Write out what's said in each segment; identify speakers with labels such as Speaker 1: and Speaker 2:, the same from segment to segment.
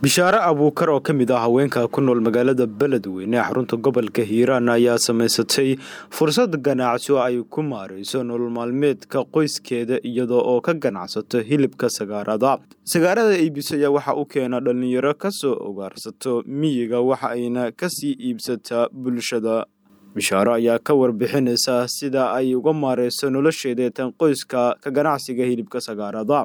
Speaker 1: bishaare abuukar oo ka mid ah haweenka ku nool magaalada beledweyne ee xarunta gobolka hiiraan ayaa samaysatay fursad ganacsi oo ay ku maareyso nolol maalmeedka qoyskeeda iyadoo oo ka ganacsato hilibka sagaarada sagaarada iibis ayaa waxa u keena dhallinyaro kasoo ogaarsato miyiga waxa ayna kasii iibsataa bulshada bishaaro ayaa ka warbixinaysa sida ay uga maareyso nolosheeda tan qoyska ka ganacsiga hilibka sagaarada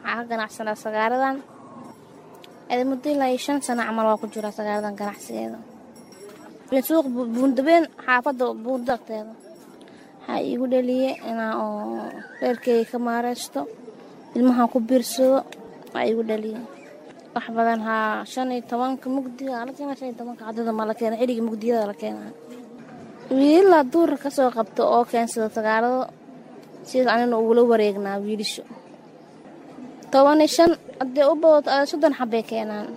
Speaker 2: muddo ilaa iyo shan sano camal waa ku jira sagaaradan ganacsigeeda suuq buundabeen xaafadda buunda agteeda waxaa iigu dhaliye inaa oo reerkeyga ka maareysto ilmaha ku biirsado waa iigu dhaliye wax badan haa shan iyo tobanka mugdiga la keena shan iyo tobanka caddada ma la keena xilliga mugdiyada la keenaa wiililaa duurka ka soo qabto oo keensada sagaarado sidaas anina ugula wareegnaa wiilisho toban iyo shan haddee u badato soddon xabbay keenaan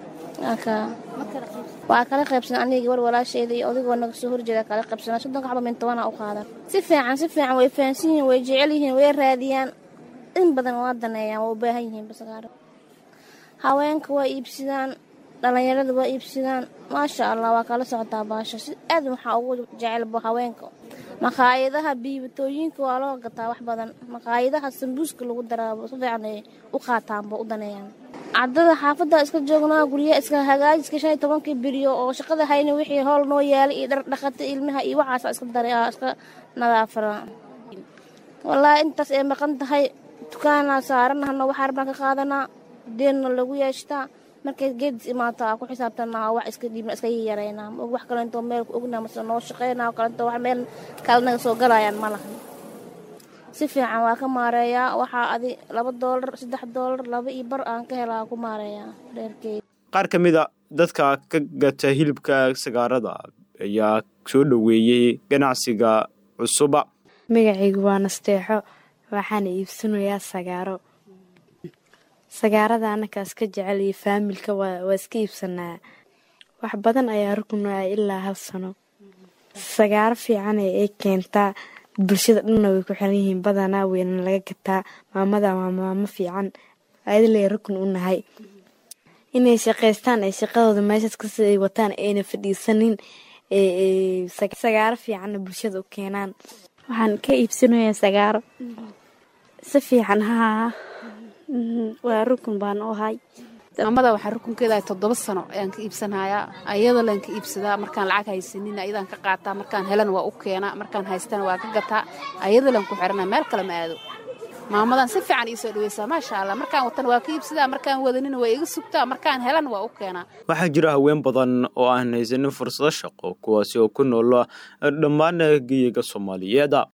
Speaker 2: waa kala qaybsan aniga gabar walaasheeda iyo odigoo naga soo horjeeda kala qaybsana soddonka xaba min tobanaa u qaadan si fiican si fiican way fahansan yihiin way jecel yihiin way raadiyaan in badan waa daneeyaan waa u baahan yihiin basagaaro haweenka waa iibsadaan dhallinyarada waa iibsadaan maasha allah waa kala socotaa baasho si aad waxaa ugu jecelba haweenka maqaayadaha biibatooyinka waa loo gataa wax badan maqaayadaha sambuuska lagu daraabo si fiican ay u qaataanba u daneeyaan caddada xaafadda iska joognaa guryaha iska hagaajiska shan iyo tobankii beriyo oo shaqada hayna wixii howl noo yaalay iyo dhardhaqata ilmaha iyo waxaasa iska dara iska nadaafara wallaahi intaas ay maqan tahay dukaanaa saaranahno waxaa rabnaan ka qaadanaa deenna lagu yeeshtaa markay geedis imaato aa ku xisaabtanaa wax iska dhiibna iska yareynaa wax kalentoo meel ku ognaa mase noo shaqeynaa kalentoo wax meel kale naga soo galayaan ma lahan si fiican waa ka maareeyaa waxaa adi laba doolar saddex doolar laba iyo bar aan ka helaa ku maareeyaa reerkeyga
Speaker 1: qaar ka mid a dadka ka gata hilibka sagaarada ayaa soo dhoweeyey ganacsiga cusuba
Speaker 3: magacaygu waa nasteexo waxaana iibsanayaa sagaaro sagaarada annakaas ka jecel iyo faamilka waa iska iibsanaa wax badan ayaa rukunaa ilaa hal sano sagaaro fiican ay keentaa bulshada dhanna way ku xiran yihiin badanaa weyna laga gataa maamada waa maamo fiican ayadaley rukun u nahay inay shaqaystaan ay shaqadooda meeshaas kasi ay wataan ayna fadhiisanin sagaaro fiicanna bulshada u keenaan
Speaker 4: waxaan ka iibsanayaa sagaaro si fiican haa waa rukun baan u ahay
Speaker 5: maamada waxaa rukunkeeda toddoba sano ayaan ka iibsanhayaa ayada laan ka iibsadaa markaan lacag haysanin ayadaan ka qaataa markaan helan waa u keenaa markaan haystana waa ka gataa ayada laan ku xirana meel kale ma aado maamadan si fiican ii soo dhaweysaa maasha allah markaan watan waa ka iibsadaa markaan wadanina waa iga sugtaa markaan helan waa u keenaa
Speaker 1: waxaa jira haween badan oo aan haysanin fursado shaqo kuwaasi oo ku nool dhammaan geyiga soomaaliyeed